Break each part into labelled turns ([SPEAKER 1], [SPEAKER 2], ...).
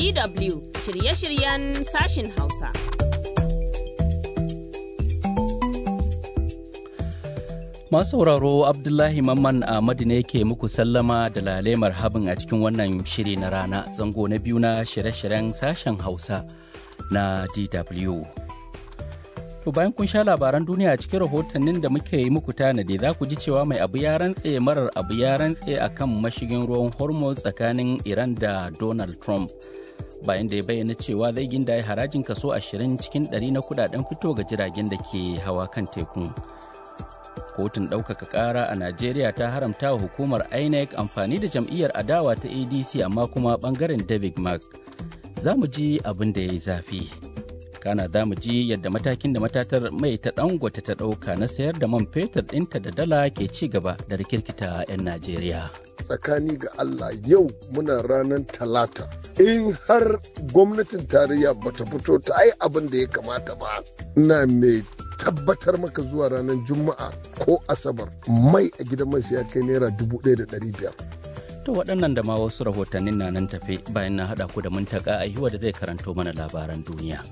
[SPEAKER 1] DW shirye-shiryen sashin Hausa.
[SPEAKER 2] Masu sauraro Abdullahi Mamman Ahmadu ne ke muku sallama da lalemar habin a cikin wannan shiri na rana zango na biyu na shirye-shiryen sashen Hausa na DW. To bayan kun sha labaran duniya cikin rahotannin da muke yi muku tanadi za ku ji cewa mai abu ya rantse marar abu ya rantse a kan mashigin ruwan Hormuz tsakanin Iran da Donald Trump. Bayan da ya bayyana cewa zai gindaye harajin kaso 20 cikin 100 na kudaden fito ga jiragen da ke hawa kan tekun. kotun ɗaukaka ƙara a najeriya ta haramta wa hukumar inec amfani da jam'iyyar adawa ta adc amma kuma ɓangaren david mark za mu ji abin da ya yi zafi kana za mu ji yadda matakin da matatar mai ta dangote ta ɗauka na sayar da man fetur ɗinta da dala ke ci gaba da rikirkita 'yan najeriya
[SPEAKER 3] tsakani ga Allah yau muna ranar talata in har gwamnatin tarayya bata fito ta yi abin da ya kamata ba ina mai tabbatar maka zuwa ranar juma'a ko asabar mai a gidan mai sai ya kai naira dubu ɗaya da ɗari biyar
[SPEAKER 2] to waɗannan da ma wasu rahotannin na nan tafe bayan na haɗa ku da muntaka a da zai karanto mana labaran duniya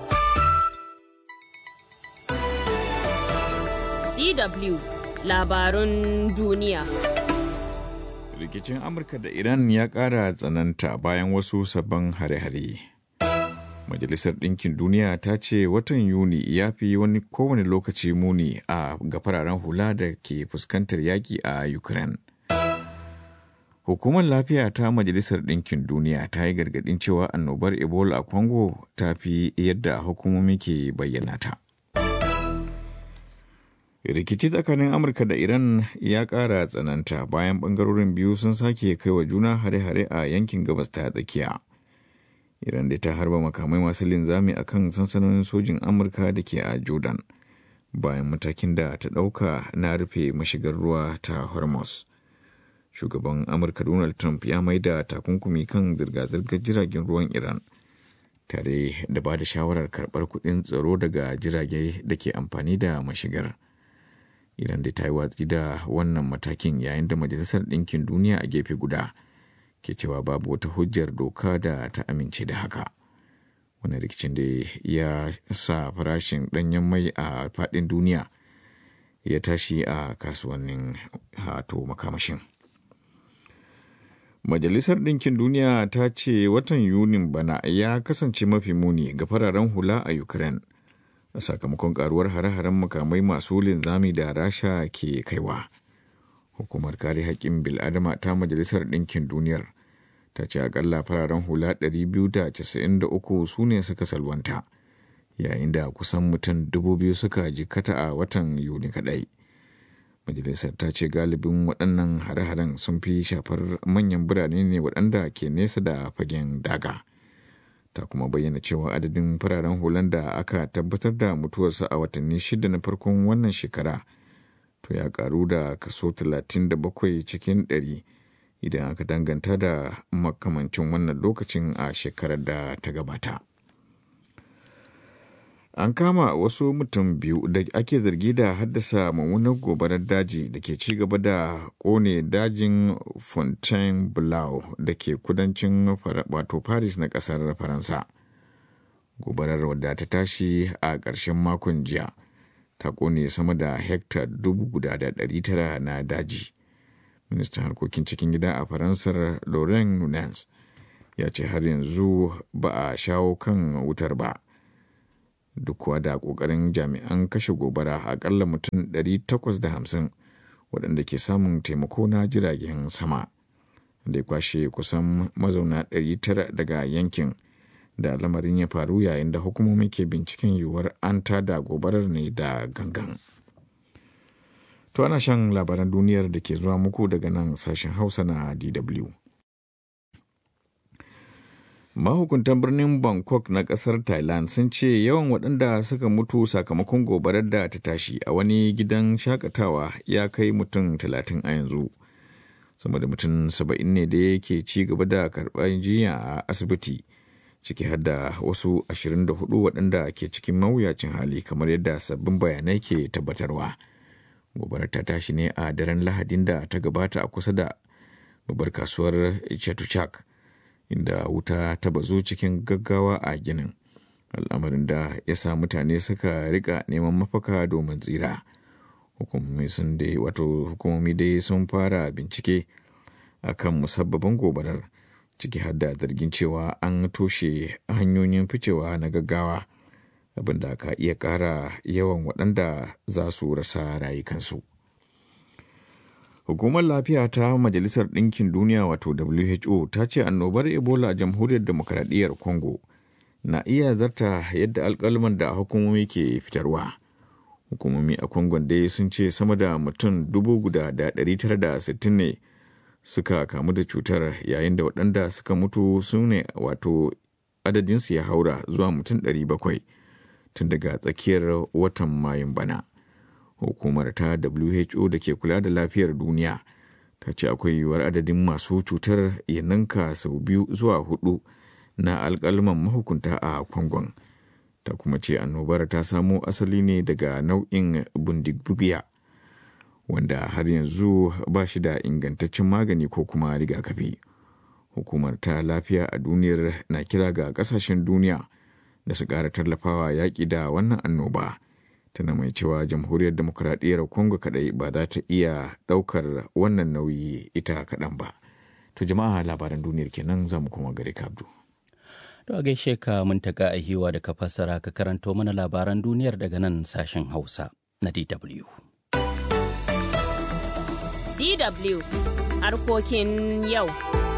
[SPEAKER 1] DW labarun duniya.
[SPEAKER 4] rikicin amurka da iran ya ƙara tsananta bayan wasu sabbin hare-hare majalisar ɗinkin duniya ta ce watan yuni ya fi wani kowane lokaci muni a ga fararen hula da ke fuskantar yaƙi a ukraine hukumar lafiya ta majalisar ɗinkin duniya ta yi gargaɗin cewa annobar ebola a congo ta fi yadda hukumomi ke bayyana ta rikici tsakanin amurka da iran ya ƙara tsananta bayan ɓangarorin biyu sun sake kai wa juna hare-hare a yankin gabas ta tsakiya iran da ta harba makamai masu linzami a kan sansanonin sojin amurka da ke a jordan bayan matakin da ta ɗauka na rufe mashigar ruwa ta hormuz shugaban amurka donald trump ya maida takunkumi kan zirga-zirgar jiragen ruwan iran tare da ba da shawarar karɓar kuɗin tsaro daga jirage da ke amfani da mashigar. Iran da ta yi watsi da wannan matakin yayin da Majalisar Ɗinkin Duniya a gefe guda ke cewa babu wata hujjar doka da ta amince da haka. Wani rikicin da ya sa farashin ɗanyen mai a faɗin duniya ya tashi a kasuwannin hato makamashin. Majalisar Ɗinkin Duniya ta ce watan Yunin bana ya kasance mafi muni ga fararen hula a Ukraine. a sakamakon karuwar hare-haren makamai masu linzami da rasha ke kaiwa hukumar kare haƙƙin bil'adama ta majalisar ɗinkin duniyar ta ce akalla fararen hula 293 su ne suka salwanta yayin da kusan mutum 2000 suka jikata a watan yuni kaɗai majalisar ta ce galibin waɗannan hare-haren sun fi shafar manyan birane ne waɗanda ke nesa da fagen daga. ta kuma bayyana cewa adadin fararen hulan da aka tabbatar da mutuwarsa a watanni shida na farkon wannan shekara to ya karu da kaso 37 cikin 100 idan aka danganta da makamancin wannan lokacin a shekarar da ta gabata an kama wasu mutum biyu da ake zargi da haddasa mummunar gobarar daji da ke ci gaba da kone dajin fontainebleau da ke kudancin wato paris na kasar faransa gobarar wadda ta tashi a ƙarshen makon jiya ta kone sama da hekta dubu guda da ɗari tara na daji ministan harkokin cikin gida a faransar laurent nunez ya ce har yanzu ba a shawo kan wutar ba duk kuwa da ƙoƙarin jami'an kashe gobara akalla mutum 850 waɗanda ke samun taimako na jiragen sama da ya kwashe kusan mazauna 900 daga yankin da lamarin ya faru yayin da hukumomi ke binciken yiwuwar an tada gobarar ne da gangan to ana shan labaran duniyar da ke zuwa muku daga nan sashen hausa na dw mahukuntan birnin bangkok na kasar thailand sun ce yawan waɗanda suka mutu sakamakon gobarar da ta tashi a wani gidan shakatawa ya kai mutum talatin a yanzu sama da mutum saba'in ne da yake ci gaba da karɓar jiya a asibiti ciki har da wasu 24 waɗanda ke cikin mawuyacin hali kamar yadda sabbin bayanai ke tabbatarwa gobarar ta tashi ne a daren lahadin da ta gabata a kusa da babbar kasuwar chatuchak inda wuta ta bazu cikin gaggawa a ginin al'amarin da ya sa mutane suka rika neman mafaka domin tsira hukumomi sun dai wato hukumomi dai sun fara bincike akan musabbabin gobarar ciki har da zargin cewa an toshe hanyoyin ficewa na gaggawa abinda ka iya ƙara yawan waɗanda za su rasa rayukansu. Hukumar lafiya ta Majalisar Ɗinkin Duniya wato WHO ta ce annobar Ebola a Jamhuriyar Demokradiyyar Congo na iya zarta yadda alƙalman da hukumomi ke fitarwa. Hukumomi a Congo dai sun ce sama da mutum dubu guda da ɗari tara da sittin ne suka kamu da cutar yayin da waɗanda suka mutu su ne wato adadinsu ya haura zuwa mutum ɗari bakwai tun daga tsakiyar watan mayun bana. hukumar ta WHO da ke kula da lafiyar duniya ta ce akwai yiwuwar adadin masu cutar ya ninka sau biyu zuwa hudu na alkalman mahukunta a kwangon ta kuma ce annobar ta samo asali ne daga nau'in bundigbugiya wanda har yanzu ba shi da ingantaccen magani ko kuma rigakafi hukumar ta lafiya a duniyar na kira ga kasashen duniya da su ƙara tallafawa yaƙi da wannan annoba. tana mai cewa jamhuriyar demokuraɗiyyar congo kadai ba za ta iya ɗaukar wannan nauyi ita kaɗan ba to jama'a labaran duniyar kenan za mu kuma gare kabdu
[SPEAKER 2] to a gaishe ka mun taka a hiwa da ka fassara ka karanto mana labaran duniyar daga nan sashen hausa na dw
[SPEAKER 1] DW harkokin yau.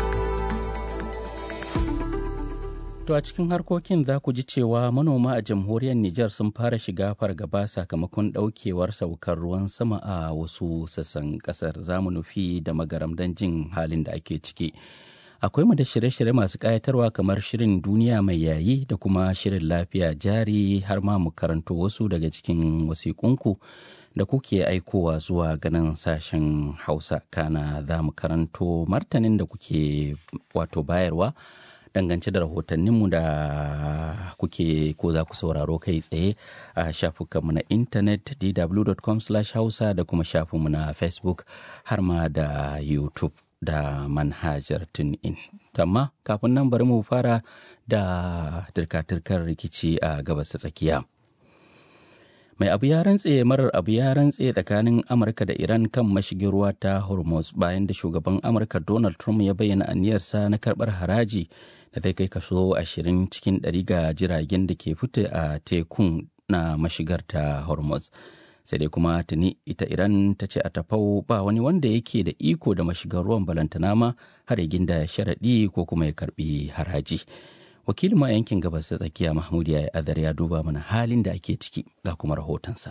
[SPEAKER 2] To a cikin harkokin za ku ji cewa manoma a jamhuriyar Nijar sun fara shiga fargaba sakamakon ɗaukewar saukar ruwan sama a wasu sassan ƙasar zamu nufi da magaram don jin halin da ake ciki. Akwai mu da shirye-shirye masu ƙayatarwa kamar shirin duniya mai yayi da kuma shirin lafiya jari har ma mu karanto wasu daga cikin wasiƙunku da kuke aikowa zuwa ganin sashen Hausa kana za mu karanto martanin da kuke wato bayarwa. dangance da rahotanninmu da kuke ko za ku sauraro kai tsaye a shafukanmu na intanet dw.com hausa da kuma shafinmu na facebook har ma da youtube da manhajar tunin amma kafin nan bari mu fara da turka-turkar rikici a gabas ta tsakiya mai abu ya rantse marar abu ya rantse tsakanin amurka da iran kan mashigin ruwa ta hormuz bayan da shugaban amurka donald trump ya bayyana aniyarsa na karbar haraji da zai kai kaso 20 cikin 100 ga jiragen da ke fita a tekun na mashigar ta hormuz sai dai kuma tuni ita iran ta ce a tafau ba wani wanda yake da iko da mashigar ruwan balantana ma har ginda sharaɗi ko kuma ya karbi haraji wakilin ma yankin gabas ta tsakiya mahmud ya adar ya duba mana halin da ake ciki ga kuma rahotonsa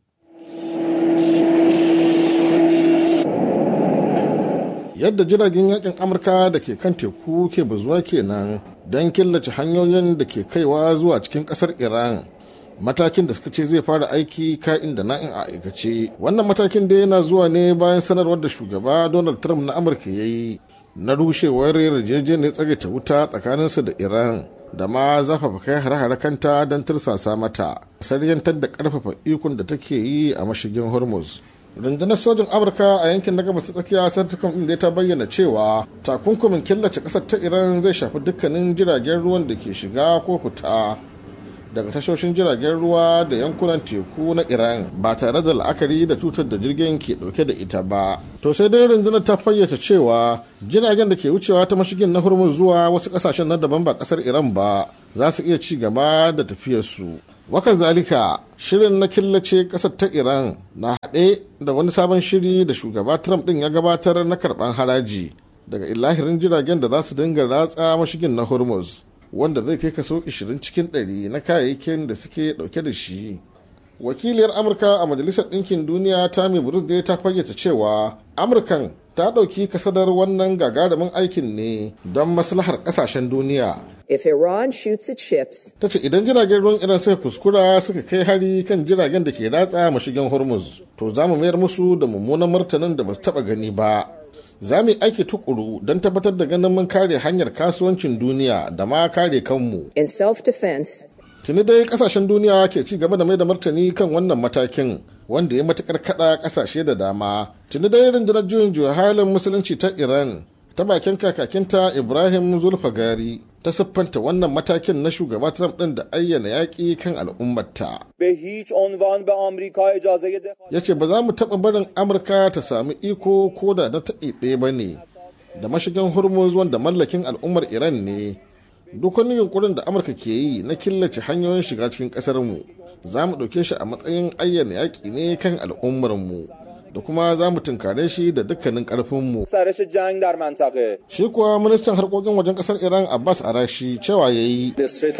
[SPEAKER 5] yadda jiragen yakin amurka da ke kan teku ke bazuwa kenan don killace hanyoyin da ke kaiwa zuwa cikin kasar iran matakin da suka ce zai fara aiki ka'in da na'in a aikace wannan matakin da yana zuwa ne bayan sanarwar da shugaba donald trump na amurka ya yi na rushewar yarjejeniyar tsagaita wuta tsakaninsa da iran da ma zafafa kai hare-hare kanta don tursasa mata saryantar da karfafa ikon da take yi a mashigin hormuz rundunar sojin amurka a yankin na gabas tsakiya santukan inda ta bayyana cewa takunkumin killace kasar ta iran zai shafi dukkanin jiragen ruwan da ke shiga ko fita daga tashoshin jiragen ruwa da yankunan teku na iran ba tare da la'akari da tutar da jirgin ke dauke da ita ba to sai dai rundunar ta fayyace cewa jiragen da ke wucewa ta mashigin na hormuz zuwa wasu kasashen na daban ba kasar iran ba za su iya ci gaba da tafiyarsu wakan zalika shirin na killace kasar ta iran na haɗe da wani sabon shiri da shugaba trump ɗin ya gabatar na karɓan haraji daga ilahirin jiragen da za su dinga ratsa mashigin na hormuz wanda zai kai kaso 20 cikin 100 na kayayyakin da suke dauke da shi wakiliyar amurka a majalisar ɗinkin duniya tammy bruce ta fayyace cewa amurkan ta ɗauki kasadar wannan gagarumin aikin ne don maslahar ƙasashen duniya
[SPEAKER 6] If Iran shoots its ships,
[SPEAKER 5] ta ce idan jiragen ruwan iran suka kuskura suka kai hari kan jiragen da ke ratsa mashigin hormuz to za mu mayar musu da mummunan martanin da ba su taɓa gani ba za mu yi aiki tukuru don tabbatar da ganin mun kare hanyar kasuwancin duniya da ma kare kanmu.
[SPEAKER 6] in self-defense,
[SPEAKER 5] Tuni dai kasashen duniya ke ci gaba da mai da martani kan wannan matakin wanda ya matukar kada kasashe da dama. Tuni dai rundunar juyin juya halin musulunci ta Iran ta bakin kakakinta ibrahim zulfagari ta siffanta wannan matakin na shugaba trump ɗin da ayyana yaƙi kan al'ummarta ya ce ba za mu taɓa barin amurka ta sami iko ko da na taɗi ɗaya ba ne da mashigin hormuz wanda mallakin al'ummar iran ne duk wani yunkurin da amurka ke yi na killace hanyoyin shiga cikin ƙasarmu za mu ɗauke shi a matsayin ayyana yaƙi ne kan al'ummarmu da kuma za mu tunkare shi da dukkanin ƙarfinmu. Shi kuwa ministan harkokin wajen ƙasar Iran Abbas Arashi cewa ya yi.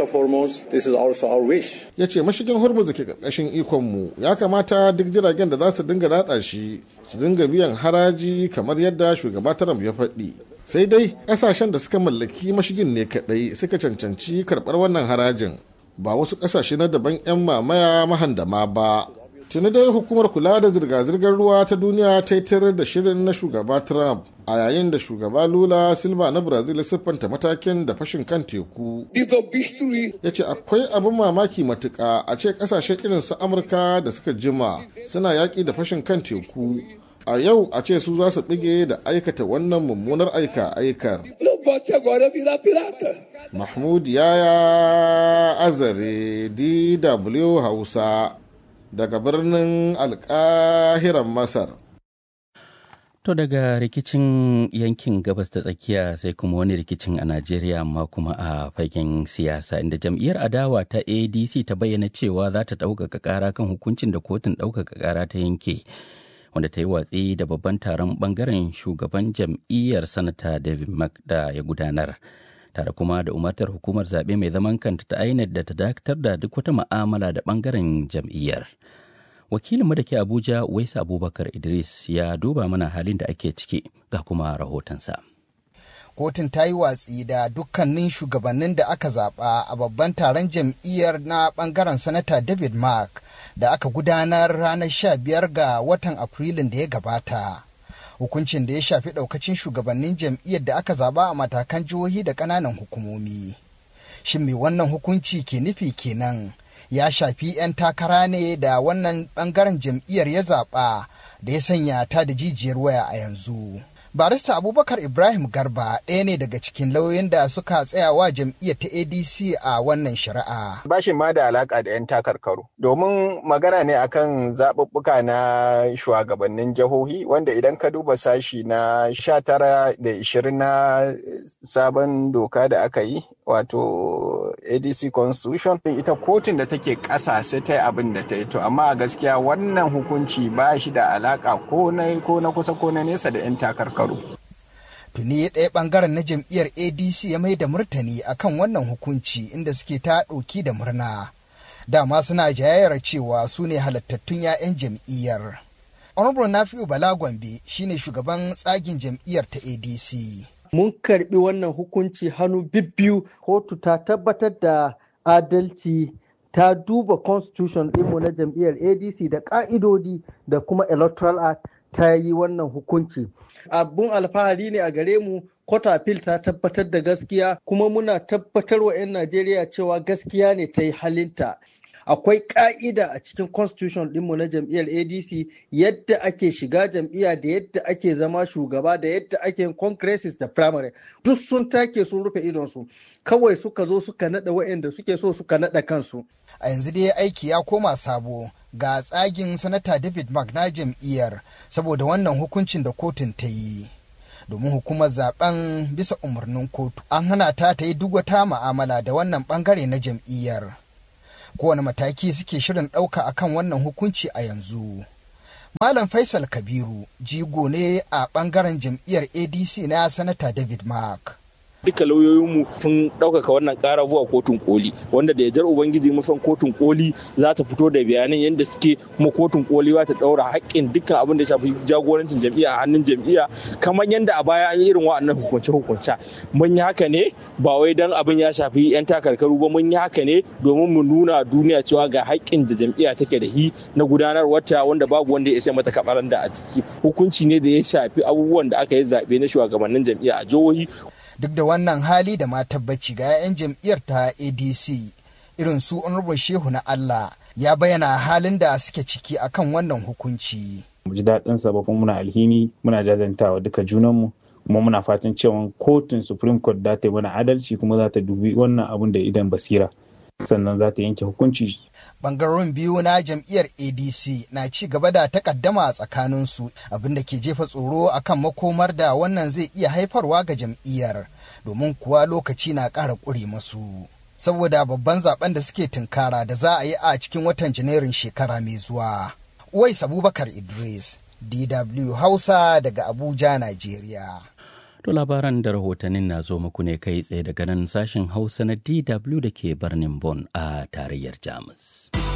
[SPEAKER 5] Ya ce mashigin Hormuz da ke ƙarƙashin ikonmu ya kamata duk jiragen da za su dinga ratsa shi su dinga biyan haraji kamar yadda shugaba Trump ya faɗi. Sai dai ƙasashen da suka mallaki mashigin ne kaɗai suka cancanci karɓar wannan harajin ba wasu ƙasashe na daban 'yan mamaya mahandama ba. tuni dai hukumar kula da zirga-zirgar ruwa ta duniya ta yi da shirin na shugaba trump a yayin da shugaba lula silva na brazil siffanta matakin da fashin kan teku ya ce akwai abin mamaki matuka a ce kasashen irin su amurka da suka jima suna yaƙi da fashin kan teku a yau a ce su za su bige da aikata wannan mummunar aika aikar mahmud yaya azare dw hausa daga birnin alkahiran masar
[SPEAKER 2] To daga rikicin yankin gabas ta tsakiya sai kuma wani rikicin a Najeriya amma kuma a fagen siyasa inda jam'iyyar adawa ta ADC ta bayyana cewa za ta ɗaukaka ƙara kan hukuncin da kotun ɗaukaka ƙara ta yanke wanda ta yi watsi da babban taron ɓangaren shugaban jam'iyyar sanata David Mack da ya gudanar. tare kuma da umartar hukumar zaɓe mai zaman kanta ta INEC da ta dakatar da duk wata ma'amala da ɓangaren jam'iyyar. Wakilinmu da ke Abuja, Waisa Abubakar Idris ya duba mana halin da ake ciki ga kuma rahotonsa.
[SPEAKER 7] Kotun ta yi watsi da dukkanin shugabannin da aka zaɓa a babban taron jam'iyyar na ɓangaren Sanata David Mark da aka gudanar ranar 15 ga watan Afrilun da ya gabata. hukuncin da ya shafi daukacin shugabannin jam'iyyar da aka zaba a matakan jihohi da ƙananan hukumomi. Shin me wannan hukunci ke nufi kenan? Ya shafi 'yan takara ne da wannan ɓangaren jam'iyyar ya zaɓa da ya sanya ta da jijiyar waya a yanzu. barista abubakar ibrahim garba ɗaya ne daga cikin lauyoyin da suka tsayawa jam'iyyar ta adc a wannan shari'a
[SPEAKER 8] ba shi ma da alaka da 'yan takarkaru domin magana ne akan zaɓuɓɓuka na shugabannin jihohi wanda idan ka duba sashi na 19 da 20 na sabon doka da aka yi wato adc constitution ita kotun da take ƙasa sai ta yi abin da ta yi to amma a gaskiya wannan hukunci ba shi da alaka ko na ko na kusa ko na nesa da 'yan takarkaru
[SPEAKER 7] tuni ɗaya ɓangaren na jam'iyyar adc ya mai da murtani akan wannan hukunci inda suke ta ɗauki da murna dama suna jayayyar cewa su ne halattattun 'ya'yan jam'iyyar honorable nafi'u bala gombe shine shugaban tsagin jam'iyyar ta adc
[SPEAKER 9] mun karbi wannan hukunci hannu bibbiyu kotu ta tabbatar da adalci ta duba constitution ɗinmu na jam'iyyar adc da ƙa'idodi da kuma electoral act ta yi wannan hukunci abun alfahari ne a gare mu Kotafil ta tabbatar da gaskiya kuma muna tabbatar wa 'yan Najeriya cewa gaskiya ne ta yi halinta. Akwai ƙa'ida a cikin constitution ɗinmu na jam'iyyar ADC yadda ake shiga jam'iyya da yadda ake zama shugaba da yadda ake yin congresses da primary. Duk sun take sun rufe idonsu. Kawai suka zo suka naɗa waɗanda suke so suka naɗa kansu.
[SPEAKER 7] A yanzu dai aiki ya koma sabo ga tsagin sanata David Mark na jam'iyyar saboda wannan hukuncin da kotun ta yi. domin hukumar zaben bisa umarnin kotu an hana ta ta yi duk wata ma'amala da wannan bangare na jam'iyyar kowane mataki suke shirin ɗauka akan wannan hukunci a yanzu malam faisal kabiru jigo ne a bangaren jam'iyyar adc na sanata david mark
[SPEAKER 10] duka lauyoyinmu sun ɗaukaka wannan ƙara zuwa kotun koli wanda da yajar ubangiji musan kotun koli za ta fito da bayanan yadda suke kuma kotun koli za ta ɗaura haƙƙin dukkan abin da shafi jagorancin jam'iyya a hannun jam'iyya kamar yadda a baya an yi irin wa'annan hukunce hukunce mun yi haka ne ba wai dan abin ya shafi yan takarkaru ba mun yi haka ne domin mu nuna duniya cewa ga haƙƙin da jam'iyya take da hi na gudanar wata wanda babu wanda ya isa mata kabaran da a ciki hukunci ne da ya shafi abubuwan da aka yi zaɓe na shugabannin jam'iyya a jihohi
[SPEAKER 7] duk da wannan hali da ma tabbaci ga 'ya'yan jam'iyyar ta adc irin su honorable shehu na allah ya bayyana halin da suke ciki akan wannan hukunci
[SPEAKER 11] mu ji daɗin sa ba kuma muna alhini muna jajantawa duka junanmu kuma muna fatan cewa kotun supreme court za ta yi mana adalci kuma za ta dubi wannan abun da idan basira sannan za ta yanke hukunci
[SPEAKER 7] bangarorin biyu na jam'iyyar adc na ci gaba da takaddama a tsakaninsu abinda ke jefa tsoro akan makomar da wannan zai iya haifarwa ga jam'iyyar domin kuwa lokaci na ƙara ƙure masu saboda babban zaben da suke tunkara da za a yi a cikin watan janairun shekara mai zuwa uwais abubakar idris dw hausa daga abuja nigeria
[SPEAKER 2] To labaran da rahotannin na zo muku ne kai tsaye daga nan sashen Hausa na DW da ke birnin Bonn a tarayyar Jamus.